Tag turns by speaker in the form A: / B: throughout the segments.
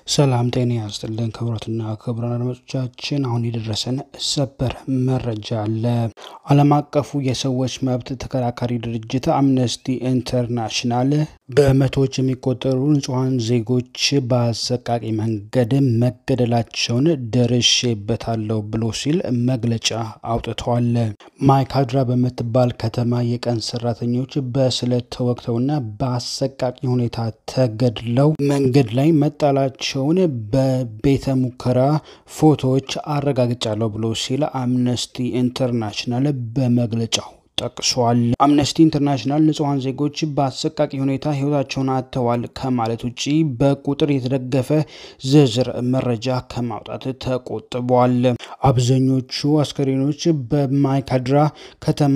A: ሰላም ጤና ያስጥልን ክቡራትና ክቡራን አድማጮቻችን፣ አሁን የደረሰን ሰበር መረጃ አለ። ዓለም አቀፉ የሰዎች መብት ተከራካሪ ድርጅት አምነስቲ ኢንተርናሽናል በመቶዎች የሚቆጠሩ ንጹሐን ዜጎች በአሰቃቂ መንገድ መገደላቸውን ደርሼበታለሁ ብሎ ሲል መግለጫ አውጥተዋል። ማይካድራ በምትባል ከተማ የቀን ሰራተኞች በስለት ተወግተውና በአሰቃቂ ሁኔታ ተገድለው መንገድ ላይ መጣላቸው ቸውን በቤተ ሙከራ ፎቶዎች አረጋግጫለሁ ብሎ ሲል አምነስቲ ኢንተርናሽናል በመግለጫው ጠቅሷል። አምነስቲ ኢንተርናሽናል ንጹሐን ዜጎች በአሰቃቂ ሁኔታ ሕይወታቸውን አጥተዋል ከማለት ውጭ በቁጥር የተደገፈ ዝርዝር መረጃ ከማውጣት ተቆጥቧል። አብዛኞቹ አስከሬኖች በማይካድራ ከተማ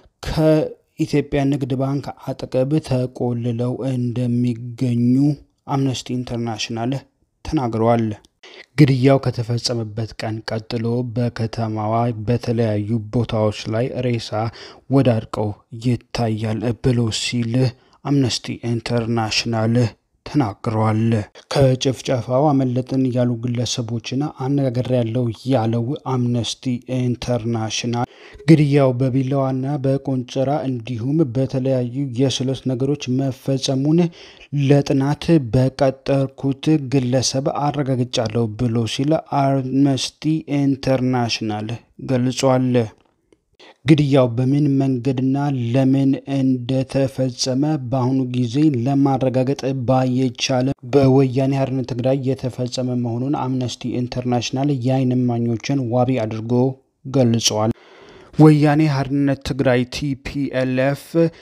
A: ከኢትዮጵያ ንግድ ባንክ አጠገብ ተቆልለው እንደሚገኙ አምነስቲ ኢንተርናሽናል ተናግረዋል። ግድያው ከተፈጸመበት ቀን ቀጥሎ በከተማዋ በተለያዩ ቦታዎች ላይ ሬሳ ወዳድቀው ይታያል ብሎ ሲል አምነስቲ ኢንተርናሽናል ተናግረዋል። ከጭፍጨፋው አመለጥን ያሉ ግለሰቦችን አነጋገር ያለው ያለው አምነስቲ ኢንተርናሽናል ግድያው በቢላዋና በቆንጨራ እንዲሁም በተለያዩ የስለት ነገሮች መፈጸሙን ለጥናት በቀጠርኩት ግለሰብ አረጋግጫለሁ ብሎ ሲል አምነስቲ ኢንተርናሽናል ገልጿል። ግድያው በምን መንገድና ለምን እንደተፈጸመ በአሁኑ ጊዜ ለማረጋገጥ ባይቻልም በወያኔ ሓርነት ትግራይ የተፈጸመ መሆኑን አምነስቲ ኢንተርናሽናል የዓይን እማኞችን ዋቢ አድርጎ ገልጿል። ወያኔ ሓርነት ትግራይ ቲፒኤልኤፍ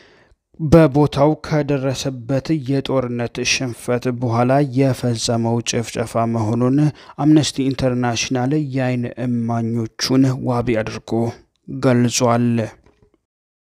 A: በቦታው ከደረሰበት የጦርነት ሽንፈት በኋላ የፈጸመው ጭፍጨፋ መሆኑን አምነስቲ ኢንተርናሽናል የዓይን እማኞቹን ዋቢ አድርጎ ገልጿል።